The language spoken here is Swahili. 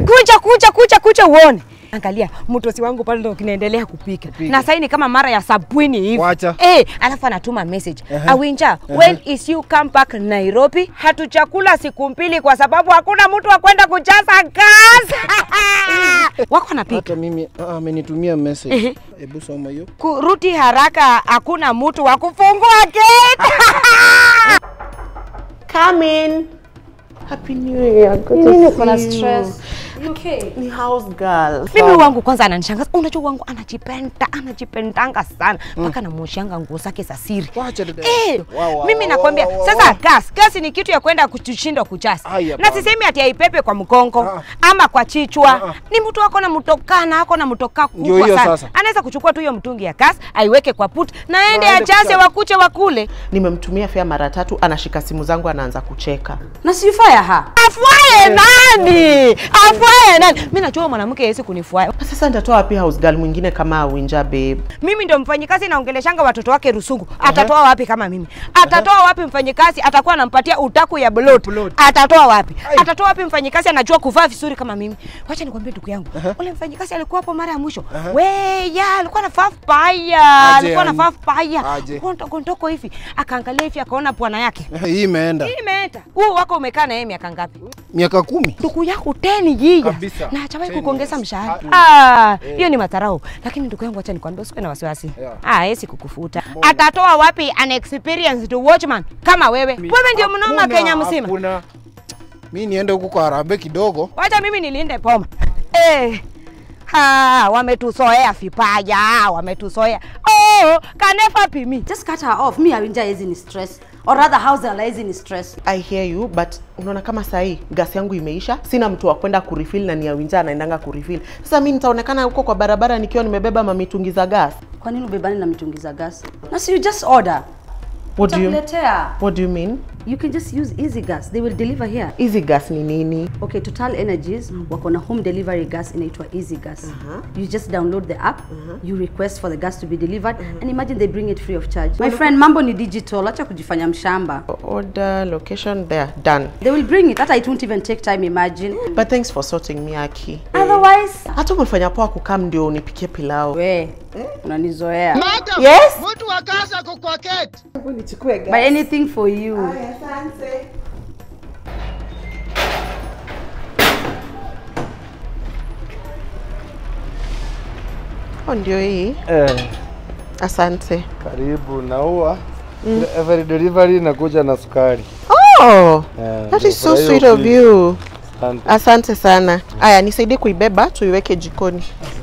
Kuja kuja kuja kuja uone. Angalia mtosi wangu pale ndo kinaendelea kupika. Na sasa ni kama mara ya sabini hivi. Wacha. Eh, alafu anatuma message. Awinja, when is you come back Nairobi? Hatuchakula siku mbili kwa sababu hakuna mtu wa kwenda kujaza gas. Wako anapika. Hata mimi ah, amenitumia Ehe. message. Hebu soma hiyo. Kurudi haraka, hakuna mtu wa kufungua gate. Come in. Happy New Year. Good to Nini see uko na you. stress? You okay? Ni house girl. Mimi wangu kwanza ananishangaza. Unajua wangu anajipenda, anajipendanga sana mpaka namuoshianga nguo zake za siri. Wacha dada. Eh, Wa, wa, mimi wa, nakwambia wa, wa, sasa wa. gas gas ni kitu ya kwenda kushindwa kuchasa Haya, na bana. sisemi ati aipepe kwa mkongo Ah. ama kwa chichwa Ah, ah. ni mtu ako na mtokana ako na mtoka Ndio kubwa hiyo sana sasa. anaweza kuchukua tu hiyo mtungi ya gas aiweke kwa put na aende Na aende ajaze kuchasa. wakuche wakule Nimemtumia fea mara tatu, anashika simu zangu anaanza kucheka. Na si you fire her. afuae nani afuae nani mimi najua mwanamke hawezi kunifuaya Na Sasa nitatoa wapi house girl mwingine kama Awinja babe? mimi ndio mfanyikazi naongeleshanga watoto wake rusungu atatoa wapi kama mimi atatoa wapi mfanyikazi atakuwa anampatia utaku ya blood Blood. atatoa wapi atatoa wapi mfanyikazi anajua kuvaa vizuri kama mimi wacha nikwambie ndugu yangu ule mfanyikazi alikuwa hapo mara ya mwisho we ya alikuwa anavaa vibaya Aje, alikuwa anavaa yani. vibaya Aje. Kontoko- ntoko hivi akaangalia hivi akaona bwana yake Hii imeenda. hii imeenda huu wako umekaa na yeye miaka ngapi Miaka kumi. ndugu yangu teni yiya Kabisa. na hajawahi Ten kukuongeza years. mshahara Ah, Ah, hiyo ni madharau lakini ndugu yangu acha nikwambie usiwe na wasiwasi Yeah. ah hawezi kukufuta atatoa wapi an experienced watchman kama wewe wewe ndio mnoma Hakuna, Kenya mzima Hakuna. Mimi niende huku kwa Harambee kidogo. wacha mimi nilinde poma eh Ha, wametusoea vipaya, wametusoea. Oh, can never be me. Just cut her off. Me Awinja is in stress. Or rather house girl is in stress. I hear you but unaona kama sahii gas yangu imeisha, sina mtu wa kwenda kurefill na ni Awinja anaendanga kurefill. Sasa mi nitaonekana huko kwa barabara nikiwa nimebeba mamitungi za gas. Kwa nini ubebani na mitungi za gas? Na si you just order. What do you, Utakuletea. what do you mean? You can just use easy gas. They will deliver here. Easy gas ni nini? Okay, Total Energies wako na home delivery gas inaitwa Easy Gas. You just download the app, you request for the gas to be delivered and imagine they bring it free of charge. My friend, mambo ni digital, acha kujifanya mshamba. Order, location, there, done. They will bring it. Hata it won't even take time, imagine. But thanks for sorting me Aki. Otherwise, Hata umefanya poa kukam ndio unipikie pilau. we unanizoea. Yes? Mtu wa kazi ako kwa keti. Nichukue But anything for you. Oh, ndio hii. Eh, Asante. karibu naua every delivery inakuja na sukari. Oh, Eh, that is so nafurahia sweet of upi- you. Asante. Asante sana. Aya, nisaidie kuibeba tuiweke jikoni.